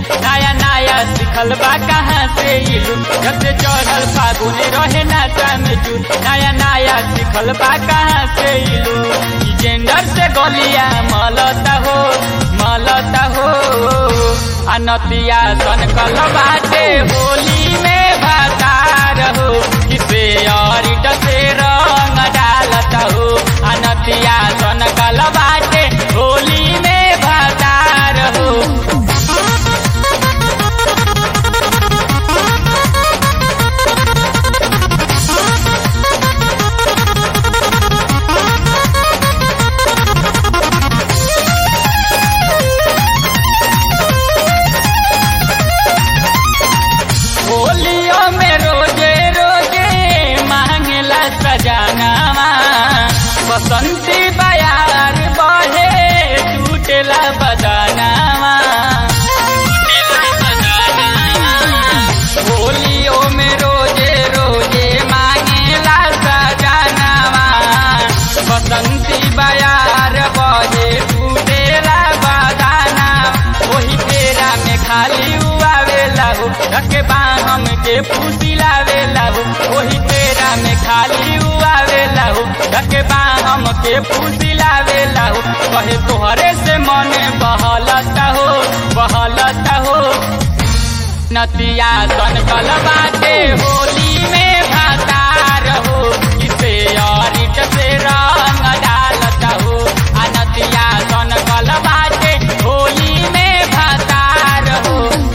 नया नया सिखल बा कहाँ से इलू जब से चढ़ल फागुन रहे नाचा में जू नया नया सिखल बा कहाँ से इलू ई जेंडर से गलिया मलता हो मलता हो अनतिया सन कल बाटे होली में भातार हो किसे और से रंग डालता हो अनतिया सन कल बाटे होली में भातार हो होलियो में रोजे रोजे मांगला सजानावा बसंती बयार बहे टूटेला बदानावा होलियो में रोजे रोजे मांगला सजानावा बसंती बयार बहे टूटेला बदाना वही तेरा में खाली उआवेला हो रखे बाहम के फूसी लावेला हो वही तेरा में खाली उआवेला हो रखे बाहम के फूसी लावेला हो कहे तोहरे से मन बहलता हो बहलता हो नतिया सन कल बाटे होली में भातार हो इसे और से रंग डालता हो आ नतिया सन कल बाटे होली में भातार हो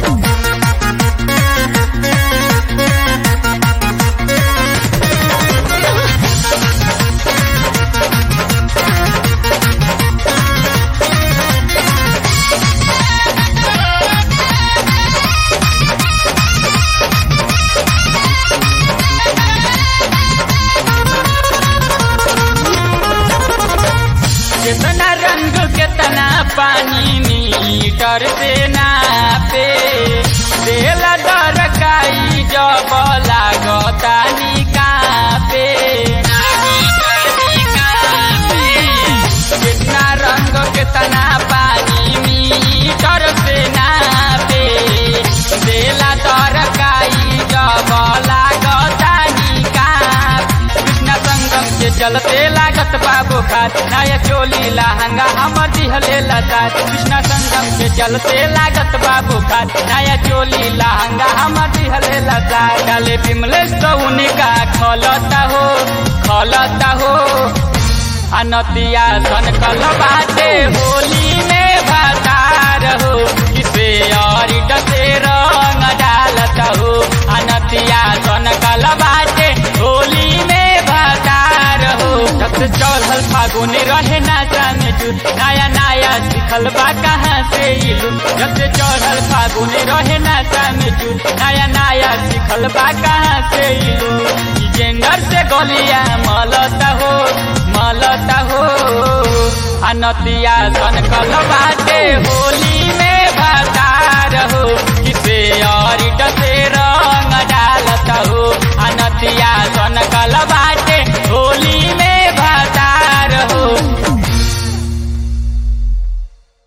कितना रंग कितना पानी मीटर से नापे देला दरकाई जब लागता निकापे कितना रंग कितना पानी मीटर से नापे देला दरकाई जब लागता निकाप कृष्ण संगम के चलते लागत बाबू खात नया चोली लहंगा हमर दिहले लता कृष्ण संगम के चलते लागत बाबू खात नया चोली लहंगा हमर दिहले लता डाले बिमले सौनी का खलता हो खलता हो अनतिया सन कल बाटे होली में भातार हो किसे और डसे रंग डालता हो अनतिया सन कल बाटे होली में भातार हो जब से चढ़ल फागुन रहे नाचा में जू नया नया सिखल बा कहाँ से इलू जब से चढ़ल फागुन रहे नाचा में जू नया नया सिखल बा कहाँ से इलू ई जेंडर से गलिया मलता हो मलता हो अनतिया सन कल बाटे होली में भातार हो किसे और डस